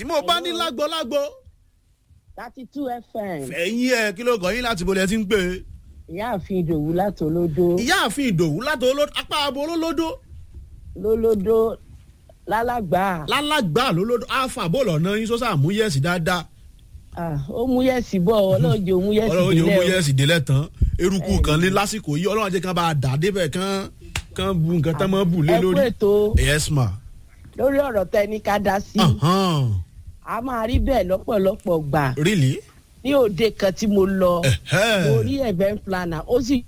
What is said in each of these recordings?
mo bá ní lágbo lágbo. thirty two fm ẹ̀yin ẹ̀ kí ló kàn yín láti bolẹ̀ tí ń pè é. ìyáàfin ìdòwú látòlódó ìyáàfin ìdòwú láti olódó apá abo olólódó lólódó lálàgbà lálàgbà lólódó alfa bọ́ọ̀lù ọ̀nà yín sọ́sà múyẹ̀sì dáadáa Ah, ó mú yẹ̀sì bọ̀ ọlọ́ọ̀jẹ̀ ó mú yẹ̀sì ọlọ́run yóò délẹ̀ o. múyẹ̀sì délẹ̀ tán eruku kan ní lásìkò yìí ọlọ́run ajẹ́ kan bá a dà débẹ̀ kan kan bu nǹkan tán mọ́ bù lé ẹ kú lórí. ètò yes ma. lórí ọ̀rọ̀ tẹni ká dá sí Uh-huh. a máa rí bẹ́ẹ̀ lọ́pọ̀lọpọ̀ gbà really. ní òde kan tí mo lọ Ẹ̀hẹ́. mo rí event planner ó sì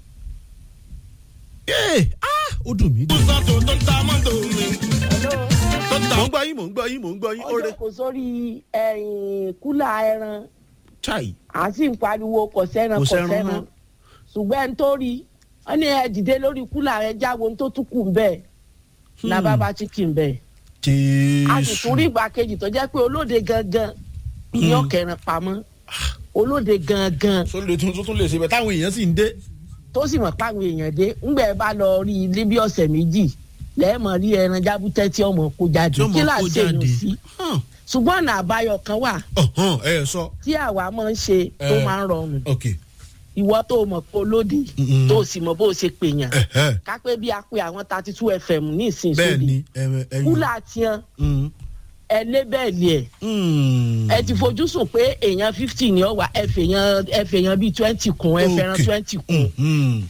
Yay! Ah, ó dùn mí dùn. sọ́tò tó ń ta mọ́tò mi. tó ń ta mò ń gbọ́ yín mò ń gbọ́ yín mò ń gbọ́ yín ó ó rẹ. jókòó sórí ẹ̀yìn kúlà ẹran chai à ń sì ń pariwo kò sẹ́ran Kò kò sẹ́ran sẹ́ran mọ́. ṣùgbọ́n ẹni tó rí wọ́n ní ẹ dìde lórí kúlà rẹ jáwo ohun tó tún kù ń bẹ́ẹ̀ ní Hmm. abábá chicken bẹ́ẹ̀ a sì tún rí jésù. ìgbà kejì tó jẹ́ pé olóde gangan ní ọ̀kẹ́rin pamọ́ olóde gangan sọ́lẹ̀ tuntun tún lè ṣe bẹ́ẹ̀ táwọn èèyàn sì ń dé. tó sì mọ̀ páwọn èèyàn dé ńgbẹ́ bá lọ rí ilé bí ọ̀sẹ̀ méjì lẹ́ẹ̀mọ̀ rí ẹran jábútẹ́ tí ọmọ kó jáde tí ó kí mọ̀ là kó ń ṣe jáde. yùn sí ṣùgbọ́n ọ̀nà àbáyọ kan wà ọ̀hún ẹ ẹ sọ. tí àwa máa ń ṣe tó Eh. máa ń rọrùn ok. ìwọ tó mọ̀ pé olóde Mm-mm. tó sì mọ̀ bó o ṣe pèèyàn Ẹ̀hẹ́. kápẹ́ bí a pe àwọn thirty two fm ní ìsìn bẹ́ẹ̀ sóde ni ẹ ẹ kúlà tiẹn Mm. ẹ lébẹ̀lì ẹ̀ Mm. ẹ ti fojú sùn pé èèyàn fifty ni ọ wà ẹ fèèyàn ẹ fèèyàn bíi twenty kún ẹ fẹ́ràn Okay. twenty kún Mm.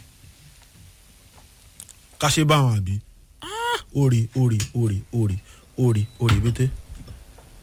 ká ṣe báwọn àbí. Ah, orí orí orí orí orí orí bété.